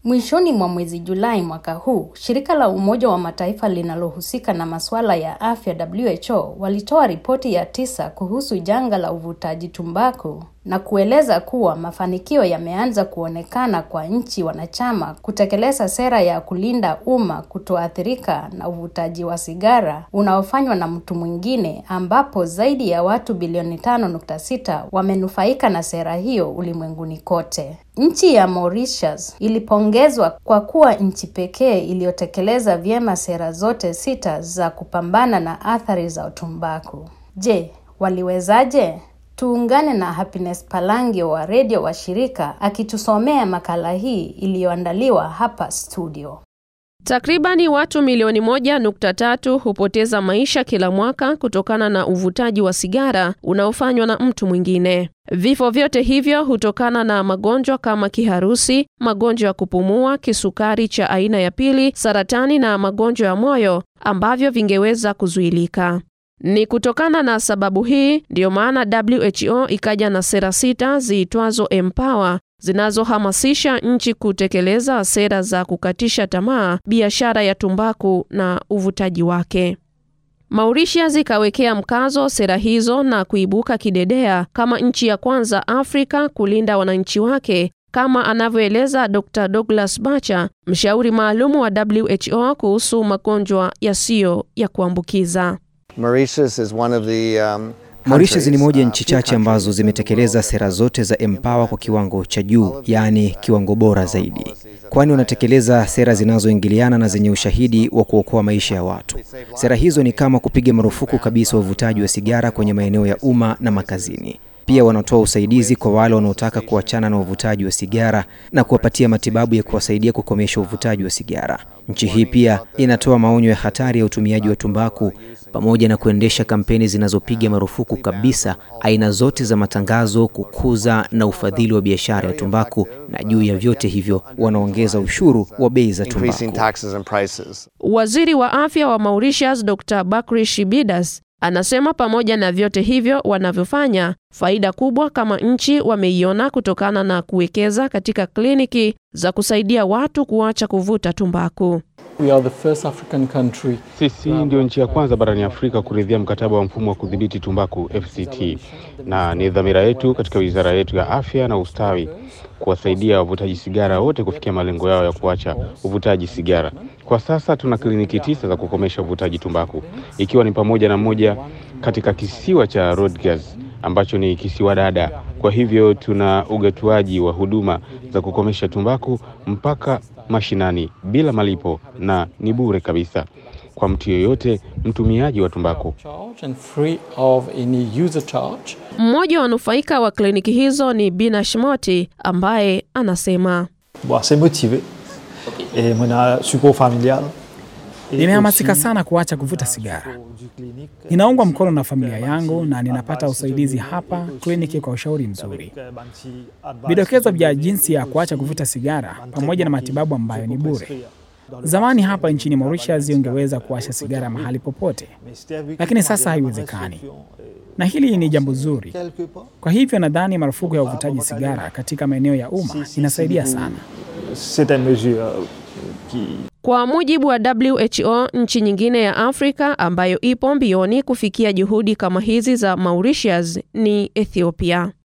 Mwishoni mwa mwezi Julai mwaka huu, shirika la Umoja wa Mataifa linalohusika na masuala ya afya WHO walitoa ripoti ya tisa kuhusu janga la uvutaji tumbaku na kueleza kuwa mafanikio yameanza kuonekana kwa nchi wanachama kutekeleza sera ya kulinda umma kutoathirika na uvutaji wa sigara unaofanywa na mtu mwingine, ambapo zaidi ya watu bilioni 5.6 wamenufaika na sera hiyo ulimwenguni kote. Nchi ya Mauritius ilipongezwa kwa kuwa nchi pekee iliyotekeleza vyema sera zote sita za kupambana na athari za tumbaku. Je, waliwezaje? Tuungane na Happiness Palangio wa redio wa shirika akitusomea makala hii iliyoandaliwa hapa studio. Takribani watu milioni moja nukta tatu hupoteza maisha kila mwaka kutokana na uvutaji wa sigara unaofanywa na mtu mwingine. Vifo vyote hivyo hutokana na magonjwa kama kiharusi, magonjwa ya kupumua, kisukari cha aina ya pili, saratani na magonjwa ya moyo ambavyo vingeweza kuzuilika. Ni kutokana na sababu hii ndiyo maana WHO ikaja na sera sita ziitwazo Empower zinazohamasisha nchi kutekeleza sera za kukatisha tamaa biashara ya tumbaku na uvutaji wake. Mauritius ikawekea mkazo sera hizo na kuibuka kidedea kama nchi ya kwanza Afrika kulinda wananchi wake kama anavyoeleza Dr. Douglas Bacha, mshauri maalumu wa WHO kuhusu magonjwa yasiyo ya kuambukiza. Mauritius is one of the, um, Mauritius ni moja ya nchi countries, uh, chache few ambazo countries zimetekeleza in the world sera that zote za Empower kwa kiwango cha juu, all of yaani the, uh, kiwango bora Empower zaidi, policies that kwani apply wanatekeleza sera to zinazoingiliana na zenye ushahidi wa kuokoa maisha ya watu. Sera hizo ni kama kupiga marufuku kabisa uvutaji wa sigara kwenye maeneo ya umma na makazini. Pia wanatoa usaidizi kwa wale wanaotaka kuachana na uvutaji wa sigara na kuwapatia matibabu ya kuwasaidia kukomesha uvutaji wa sigara. Nchi hii pia inatoa maonyo ya hatari ya utumiaji wa tumbaku pamoja na kuendesha kampeni zinazopiga marufuku kabisa aina zote za matangazo, kukuza na ufadhili wa biashara ya tumbaku, na juu ya vyote hivyo wanaongeza ushuru wa bei za increasing tumbaku. taxes and prices. Waziri wa afya wa Mauritius Dr. Bakri Shibidas anasema pamoja na vyote hivyo wanavyofanya, faida kubwa kama nchi wameiona kutokana na kuwekeza katika kliniki za kusaidia watu kuacha kuvuta tumbaku. We are the first African country. Sisi ndio nchi ya kwanza barani Afrika kuridhia mkataba wa mfumo wa kudhibiti tumbaku FCT, na ni dhamira yetu katika wizara yetu ya afya na ustawi kuwasaidia wavutaji sigara wote kufikia malengo yao ya kuacha uvutaji sigara. Kwa sasa tuna kliniki tisa za kukomesha uvutaji tumbaku, ikiwa ni pamoja na moja katika kisiwa cha Rodrigues ambacho ni kisiwa dada. Kwa hivyo tuna ugatuaji wa huduma za kukomesha tumbaku mpaka mashinani bila malipo na ni bure kabisa kwa mtu yeyote mtumiaji wa tumbaku. Charge and free of any user charge. Mmoja wa wanufaika wa kliniki hizo ni Bina Shmoti ambaye anasema Bon, assez motivé. Et mon support familial. Et Nimehamasika aussi, sana kuacha kuvuta sigara. du clinique, Ninaungwa mkono na familia yangu na ninapata usaidizi hapa kliniki kwa ushauri mzuri, euh, Bansi advice vidokezo vya donné jinsi ya et kuacha aussi kuvuta sigara un pamoja na traitement matibabu qui ambayo ni peut bure. prescrire dans le Zamani passé, hapa nchini on Mauritius travaillait ungeweza sur, kuwasha euh, sigara mahali popote, mais c'était avec lakini une sasa manière de haiwezekani, restriction, euh, na hili ni jambo zuri. quelque part. Kwa hivyo nadhani marufuku ya uvutaji sigara katika maeneo ya umma Si, si, inasaidia si vous- sana. C'est une mesure euh, qui Kwa mujibu wa WHO, nchi nyingine ya Afrika ambayo ipo mbioni kufikia juhudi kama hizi za Mauritius ni Ethiopia.